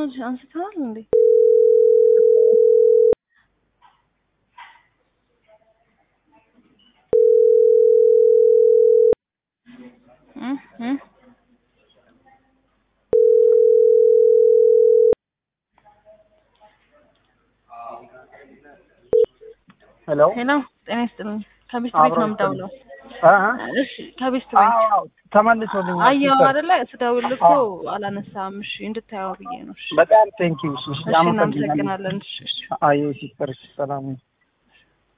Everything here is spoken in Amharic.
አንስተዋል እንዴ? እም እም ሄሎ ሄሎ ጤና ይስጥልኝ። ከቤስት ቤት ነው የምደውለው። እሺ ከቤስት ቤት ተመልሶልኛል። አየሁ አይደለ? ስደውል እኮ አላነሳም። እሺ እንድታየው ብዬ ነው። እሺ በጣም ቴንኪው። እሺ እሺ እናመሰግናለን። እሺ እሺ አየ ሲስተር ሰላም